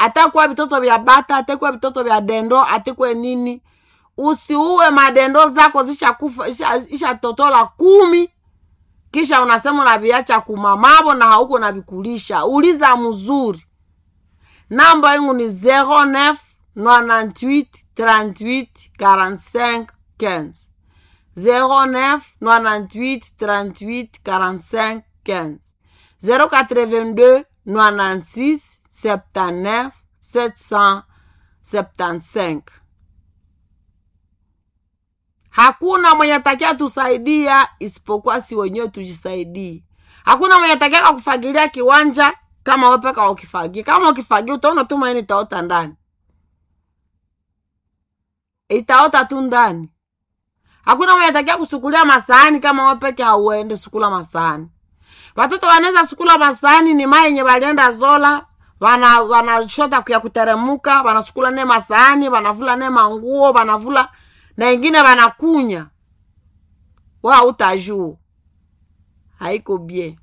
atakuwa vitoto vya bata atakuwa vitoto vya dendo atekwe nini usiue madendo zako zishakufa isha- ishatotola kumi kisha unasema unaviacha kumamavo na hauko navikulisha uliza mzuri namba yangu ni 09 98 38 45 15 09 98 38 45 15 082 96 79 775 hakuna mwenye takia tusaidia isipokuwa si wenyewe tujisaidie hakuna mwenye takiaka kufagilia kiwanja kama wepeka ukifagia kama ukifagia utaona tu maini itaota ndani itaota tu ndani hakuna mwenye takia kusukulia masahani kama wepeke hauende sukula masahani watoto wanaweza sukula masahani ni mai yenye walienda zola wana wanashota ya kuteremuka wanasukula ne masahani wanavula ne manguo wanavula na ingine wanakunya wa utajuu haiko bie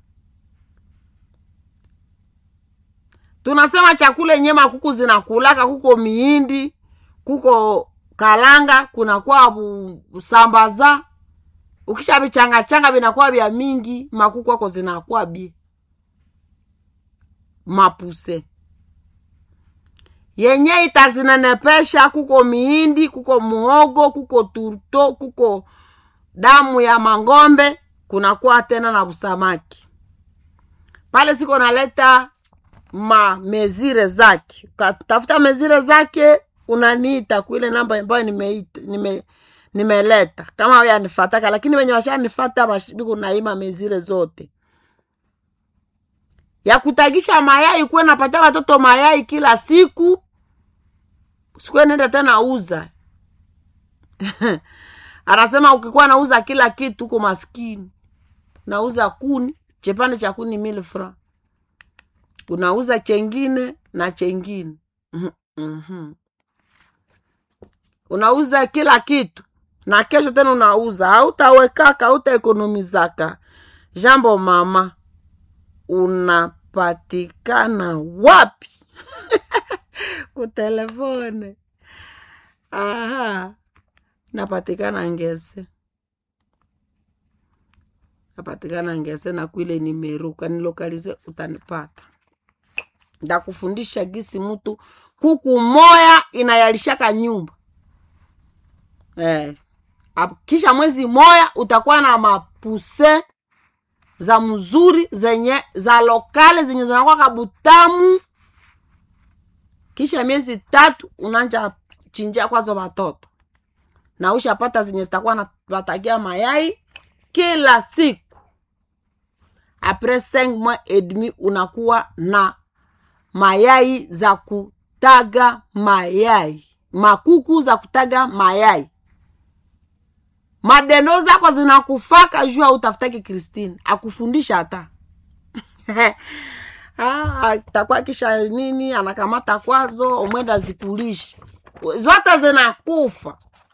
tunasema chakula yenye makuku zinakulaka kuko miindi kuko kalanga kunakuwa bu- sambaza ukisha vichangachanga vinakuwa vya mingi makuku ako zinakuwa bie mapuse yenye itazinenepesha kuko miindi kuko muhogo kuko turto kuko damu ya mangombe kunakuwa tena na busamaki pale siko naleta ma mezire zake ukatafuta mezire zake unaniita kuile namba ambayo nimeita nime nimeleta kama yanifataka lakini wenye washanifata bash- biko naima mezire zote ya kutagisha mayai kuwe napatia watoto mayai kila siku sikuwe nenda tena uza anasema ukikuwa nauza kila kitu huko maskini nauza kuni chepande cha kuni mil fra unauza chengine na chengine Mhm, mhm. unauza kila kitu na kesho tena unauza hautawekaka hautaekonomizaka jambo mama unapatikana wapi kutelefone aha napatikana ngese napatikana ngese na kwile nimeruka nilokalize utanipata ndakufundisha gisi mtu kuku moya inayalishaka nyumba eh. ap- kisha mwezi moya utakuwa na mapuse za mzuri zenye za lokale zenye zinakuwa kabutamu kisha miezi tatu unanja chinjia kwazo watoto na ushapata zenye zitakuwa na watagia mayai kila siku apres 5 mois et demi unakuwa na mayai za kutaga mayai makuku za kutaga mayai madendo zako zinakufaka juu autafutaki kristine akufundisha hata Ah, takuwa kisha nini anakamata kwazo omwenda zikulisha zote zinakufa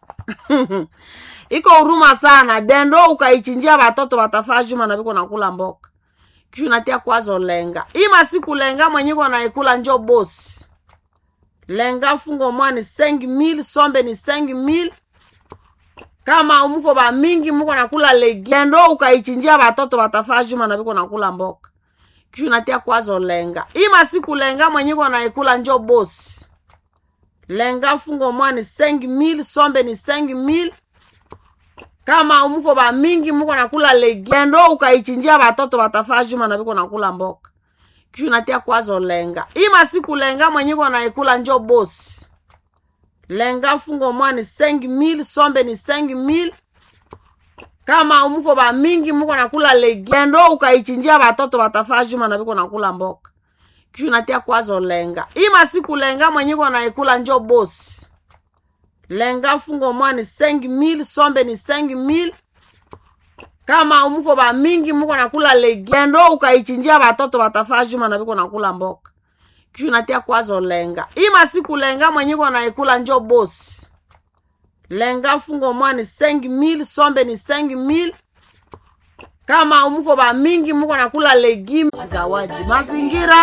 iko huruma sana dendo ukaichinjia watoto watafaa juma na viko nakula mboka kisha unatia kwazo lenga hii masiku lenga mwenyeko naikula njo bosi lenga fungo mwani sengi mil sombe ni sengi mil kama muko ba mingi muko nakula legi dendo ukaichinjia watoto watafaa juma na viko nakula mboka kisha unatia kwazo lenga hii masiku lenga mwenyeko naikula njo bosi lenga fungo mwani sengi mil sombe ni sengi mil kama muko ba mingi muko nakula legi dendo ukaichinjia watoto watafaa juma na viko nakula mboka kisha unatia kwazo lenga hii masiku lenga mwenyeko naikula njo bosi lenga fungo mwani sengi mil sombe ni sengi mil kama muko ba mingi muko nakula legi dendo ukaichinjia watoto watafaa juma na viko nakula mboka kisha unatia kwazo lenga hii masiku lenga mwenyeko naikula njo bosi lenga fungo mwani sengi mil sombe ni sengi mil kama muko ba mingi muko nakula legi dendo ukaichinjia watoto watafaa juma na viko nakula mboka kisha unatia kwazo lenga hii masiku lenga mwenyeko naikula njo bosi lenga fungo mwani sengi mil sombe ni sengi mil kama muko ba mingi muko nakula legime zawadi mazingira